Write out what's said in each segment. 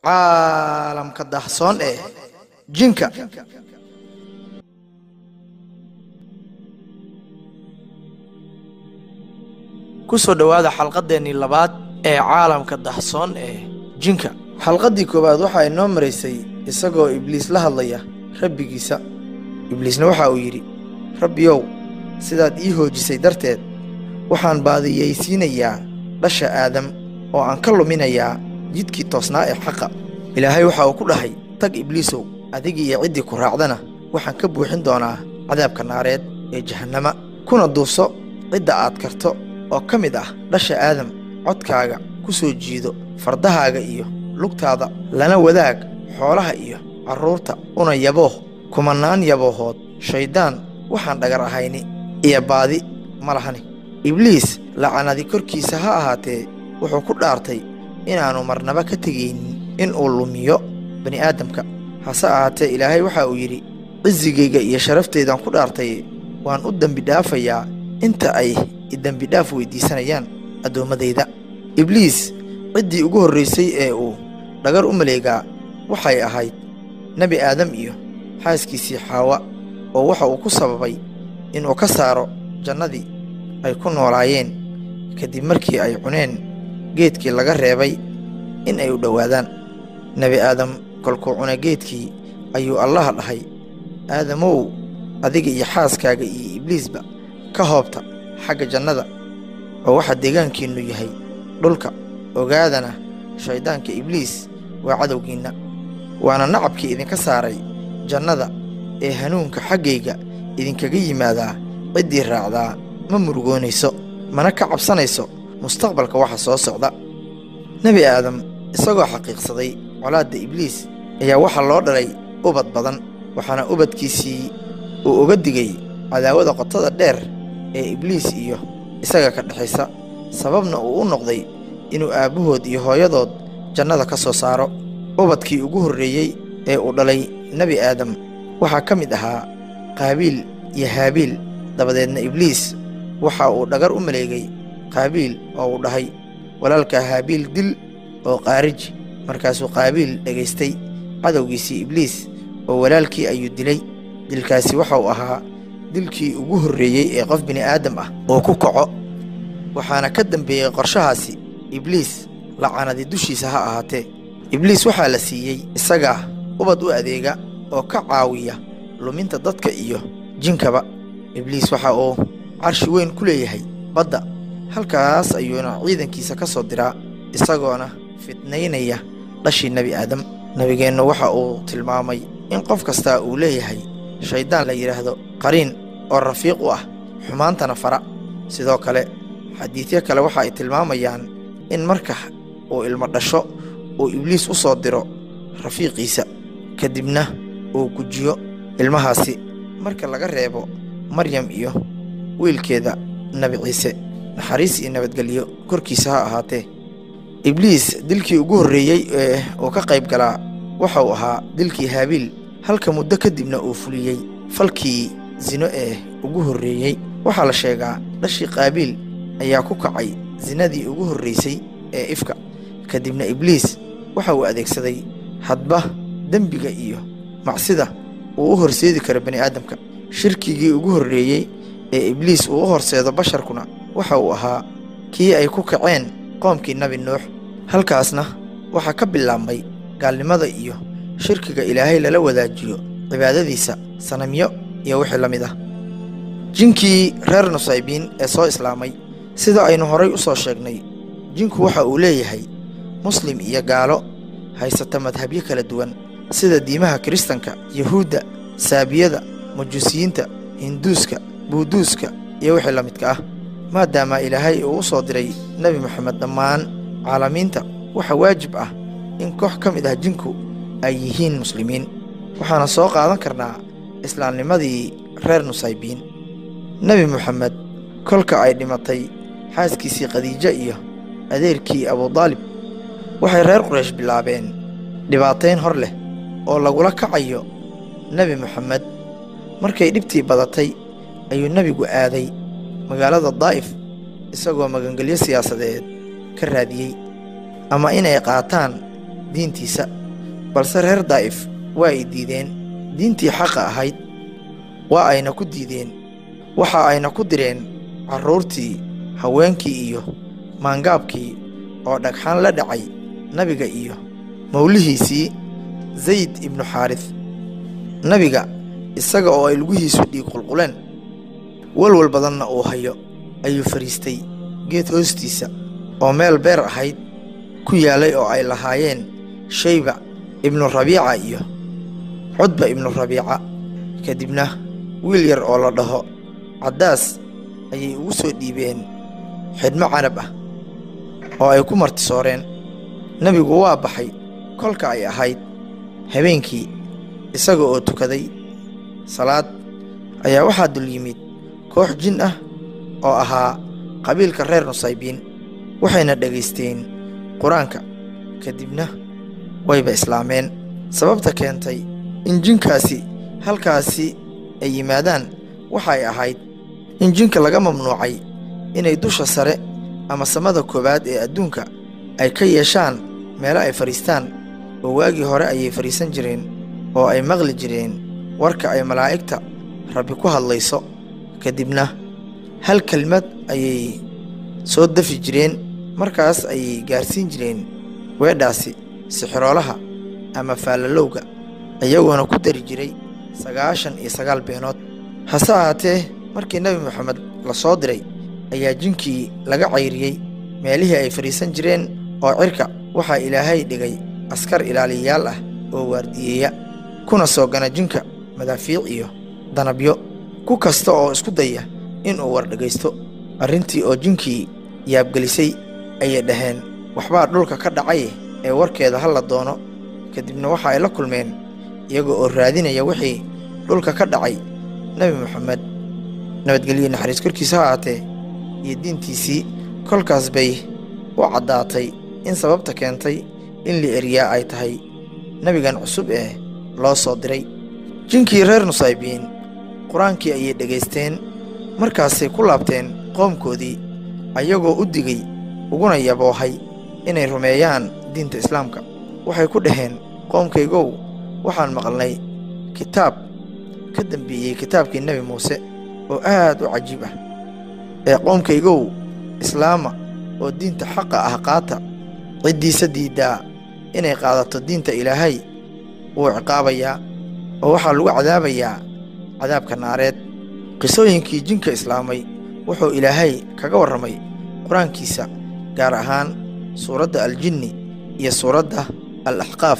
caalamka dahsoon ee jinka ku soo dhowaada xalqadeennii labaad ee caalamka dahsoon ee jinka xalqaddii koowaad waxa ay noo maraysay isagoo ibliis la hadlaya rabbigiisa ibliisna waxa uu yidhi rabbiyow sidaad ii hoojisay darteed waxaan baadiyaysiinayaa dhasha aadam oo aan ka luminayaa jidkii toosnaa ee xaqa ilaahay waxa uu ku dhahay tag ibliisow adigii iyo ciddii ku raacdana waxaan ka buuxin doonaa cadaabka naareed ee jahannama kuna duufso cidda aad karto oo ka mid ah dhasha aadam codkaaga ku soo jiido fardahaaga iyo lugtaada lana wadaag xoolaha iyo carruurta una yabooh kumannaan yaboohood shayddaan waxaan dhagar ahayni iyo baadi ma lahani ibliis lacanadi korkiisa ha ahaatee wuxuu ku dhaartay inaannu marnaba ka tegaynin inuu lumiyo bani'aadamka hase ahaatee ilaahay waxa uu yidhi cisigayga iyo sharaftaydan ku dhaartay waan u dembi dhaafayaa inta ay idembidhaaf weyddiisanayaan addoommadayda ibliis ciddii ugu horraysay ee uu dhagar u maleegaa waxay ahayd nebi aadam iyo xaaskiisii xaawa oo waxa uu ku sababay inuu ka saaro jannadii ay ku noolaayeen kadib markii ay cuneen geedkii laga reebay in ay u dhowaadaan nebi aadam kolkuu cuna geedkii ayuu allaha dhahay aadamow adiga iyo xaaskaaga iyo ibliisba ka hoobta xagga jannada oo waxaa deegaankiinnu yahay dhulka ogaadana shayddaanka ibliis waa cadowgiinna waana nacabkii idinka saaray jannada ee hanuunka xaggayga idinkaga yimaadaa ciddii raacdaa ma murugoonayso mana ka cabsanayso mustaqbalka waxa soo socda nebi aadam isagoo xaqiiqsaday colaadda ibliis ayaa waxaa loo dhalay ubad badan waxaana ubadkiisii uu uga digay cadaawada qotada dheer ee ibliis iyo isaga ka dhexaysa sababna uu u noqday inuu aabbahood iyo hooyadood jannada ka soo saaro ubadkii ugu horreeyey ee uu dhalay nebi aadam waxaa ka mid ahaa qaabiil iyo haabiil dabadeedna ibliis waxa uu dhagar u maleegay qaabiil oo uu dhahay walaalkaa haabiil dil oo qaariji markaasuu qaabiil dhegaystay cadowgiisii ibliis oo walaalkii ayuu dilay dilkaasi waxa uu ahaa dilkii ugu horreeyey ee qof bini'aadam ah oo ku kaco waxaana ka dambeeyey qorshahaasi ibliis lacanadi dushiisa ha ahaatee ibliis waxaa la siiyey isagaa ubad u adeega oo ka caawiya luminta dadka iyo jinkaba ibliis waxa uu carshi weyn ku leeyahay badda halkaas ayuuna ciidankiisa ka soo diraa isagoona fidnaynaya dhashii nebi aadam nebigeennu waxa uu tilmaamay in qof kastaa uu leeyahay shayddaan la yidhaahdo qariin oo rafiiq u ah xumaantana fara sidoo kale xadiidyo kale waxa ay tilmaamayaan in marka uu ilmo dhasho uu ibliis u soo diro rafiiqiisa kadibna uu gujiyo ilmahaasi marka laga reebo maryam iyo wiilkeeda nebi ciise naxariis iyo nabadgelyo korkiisa ha ahaatee ibliis dilkii ugu horreeyey ee uu ka qayb galaa waxa uu ahaa dilkii haabiil halka muddo kadibna uu fuliyey falkii sino ee ugu horreeyey waxaa la sheegaa dhashii qaabiil ayaa ku kacay sinadii ugu horraysay ee ifka kadibna ibliis waxa uu adeegsaday hadba dembiga iyo macsida uu u horseedi karo bani'aadamka shirkigii ugu horreeyey ee ibliis uu u horseedo basharkuna waxa uu ahaa kii ay ku kaceen qoomkii nebi nuux halkaasna waxaa ka bilaabmay gaalnimada iyo shirkiga ilaahay lala wadaajiyo cibaadadiisa sanamyo iyo wixii la mid ah jinkii reer nusaybiin ee soo islaamay sida aynu horay u soo sheegnay jinku waxa uu leeyahay muslim iyo gaalo haysata madhabyo kala duwan sida diimaha kiristanka yuhuudda saabiyada majuusiyiinta hinduuska buuduuska iyo wixii la midka ah maadaama ilaahay uu u soo diray nebi moxamed dhammaan caalamiinta waxa waajib ah in koox ka mid ah jinku ay yihiin muslimiin waxaana soo qaadan karnaa islaamnimadii reer nusaybiin nebi moxamed kolka ay dhimatay xaaskiisii khadiijo iyo adeerkii abudaalib waxay reer quraysh bilaabeen dhibaatayn hor leh oo lagula kacayo nebi moxamed markay dhibtii badatay ayuu nebigu aaday magaalada daa'if isagoo magangelyo siyaasadeed ka raadiyey ama inay qaataan diintiisa balse reer daa'if waa ay diideen diintii xaqa ahayd waa ayna ku diideen waxa ayna ku direen carruurtii haweenkii iyo maangaabkii oo dhagxaan la dhacay nabiga iyo mawlihiisii zayd ibnu xaaris nabiga isaga oo ay lugihiisu dhiig qulquleen walwal badanna uu hayo ayuu fadhiistay geed hoostiisa oo meel beer ahayd ku yaalay oo ay lahaayeen shayba ibnu rabiica iyo cudba ibnu rabiica kadibna wiil yar oo la dhaho caddaas ayay ugu soo dhiibeen xidhmo canab ah oo ay ku martisooreen nebigu waa baxay kolka ay ahayd habeenkii isaga oo tukaday salaad ayaa waxaa dul yimid koox jin ah oo ahaa qabiilka reer nusaybiin waxayna dhegaysteen qur-aanka kadibna wayba islaameen sababta keentay in jinkaasi halkaasi ay yimaadaan waxay ahayd in jinka laga mamnuucay inay dusha sare ama samada koowaad ee adduunka ay ka yeeshaan meelo ay fadhiistaan oo waagii hore ayay fadhiisan jireen oo ay maqli jireen warka ay malaa'igta rabbi ku hadlayso kadibna hal kelmad ayay soo dafi jireen markaas ayay gaarsiin jireen weedhaasi sixiroolaha ama faalalowga iyagoona ku dari jiray sagaashan iyo sagaal beenood hase ahaatee markii nebi moxamed la soo diray ayaa jinkii laga cayriyey meelihii ay fadhiisan jireen oo cirka waxaa ilaahay dhigay askar ilaaliyayaal ah oo waardiyeeya kuna soo gana jinka madaafiic iyo danabyo ku kasta oo isku daya inuu war dhegaysto arrintii oo jinkii yaabgelisay ayay dhaheen waxbaa dhulka ka dhacay ee warkeeda ha la doono kadibna waxa ay la kulmeen iyaga oo raadinaya wixii dhulka ka dhacay nebi moxamed nabadgelye naxariis korkiisa ha ahaatee iyo diintiisii kolkaas bay u caddaatay in sababta keentay in la eriyaa ay tahay nebigan cusub ee loo soo diray jinkii reer nusaybiin qur-aankii ayay dhegaysteen markaasay ku laabteen qoomkoodii ayagoo u digay uguna yaboohay inay rumeeyaan diinta islaamka waxay ku dhaheen qoomkaygow waxaan maqalnay kitaab ka dembeeyey kitaabkii nebi muuse oo aad u cajiib ah ee qoomkaygow islaama oo diinta xaqa ah qaata ciddiisa diiddaa inay qaadato diinta ilaahay wuu ciqaabayaa oo waxaa lagu cadaabayaa cadaabka naareed qisooyinkii jinka islaamay wuxuu ilaahay kaga warramay qur-aankiisa gaar ahaan suuradda aljinni iyo suuradda al axqaaf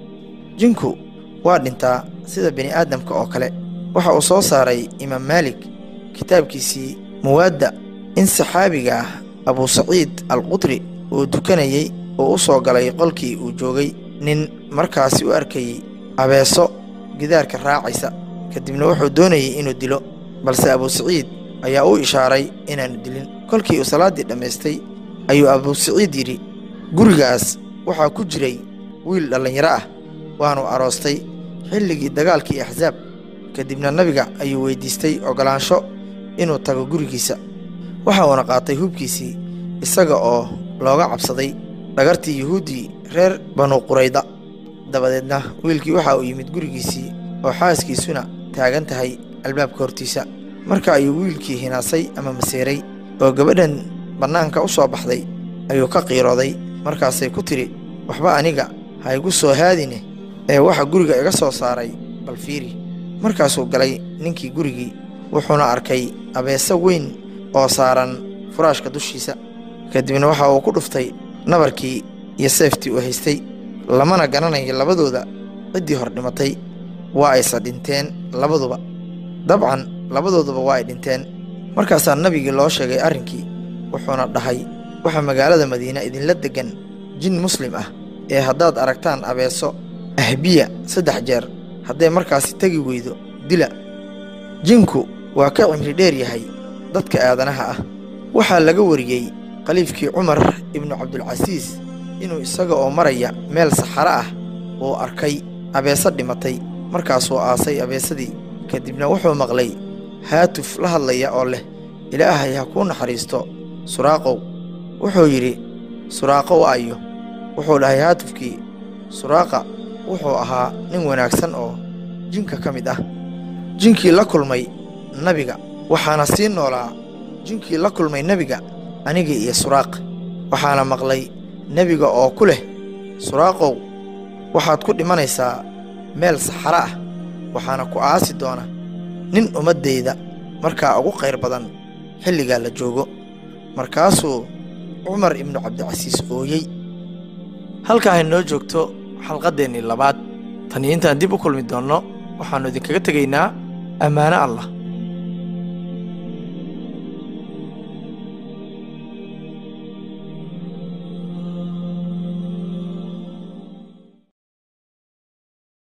jinku waa dhintaa sida bini aadamka oo kale waxa uu soo saaray imaam maalik kitaabkiisii muwaadda in saxaabiga ah abuu saciid alqudri uu dukanayey oo u soo galay qolkii uu joogay nin markaasi u arkayey abeeso gidaarka raacaysa kadibna wuxuu doonayey inuu dilo balse abuu saciid ayaa u ishaaray inaanu dilin kolkii uu salaaddii dhammaystay ayuu abuu saciid yidhi gurigaas waxaa ku jiray wiil dhallinyaro ah waanu aroostay xilligii dagaalkii axsaab kadibna nabiga ayuu weyddiistay oggolaansho inuu tago gurigiisa waxa uuna qaatay hubkiisii isaga oo looga cabsaday dhagartii yuhuuddii reer banu qurayda dabadeedna wiilkii waxa uu yimid gurigiisii oo xaaskiisuna taagan tahay albaabka hortiisa marka ayuu wiilkii hinaasay ama maseeray oo gabadhan bannaanka u soo baxday ayuu ka qiirooday markaasay ku tidhi waxba aniga ha igu soo haadine ee waxa guriga iga soo saaray bal fiiri markaasuu galay ninkii gurigii wuxuuna arkay abeeso weyn oo saaran furaashka dushiisa kadibna waxa uu ku dhuftay nabarkii iyo seeftii uu haystay lamana garanayo labadooda ciddii hor dhimatay waa aysa dhinteen labaduba dabcan labadooduba waa ay dhinteen markaasaa nabigii loo sheegay arrinkii wuxuuna dhahay waxaa magaalada madiine idinla deggan jin muslim ah ee haddaad aragtaan abeeso ahbiya saddex jeer hadday markaasi tegi weydo dila jinku waa ka cimri dheer yahay dadka aadanaha ah waxaa laga wariyey khaliifkii cumar ibnu cabdulcasiis inuu isaga oo maraya meel saxaro ah uu arkay abeeso dhimatay markaasuu aasay abeesadii kadibna wuxuu maqlay haatuf la hadlaya oo leh ilaahay ha kuu naxariisto suraaqow wuxuu yidhi suraaqo waayo wuxuu dhahay haatufkii suraaqa wuxuu ahaa nin wanaagsan oo jinka ka mid ah jinkii la kulmay nabiga waxaana sii noolaa jinkii la kulmay nebiga anigii iyo suraaq waxaana maqlay nebiga oo ku leh suraaqow waxaad ku dhimanaysaa meel saxaro ah waxaana ku aasi doona nin ummaddayda markaa ugu qayr badan xilligaa la joogo markaasuu cumar ibnu cabdicasiis ooyey halkaa hay noo joogto xalqadeennii labaad tan iyo intaan dib u kulmi doonno waxaannu idinkaga tegaynaa ammaano allah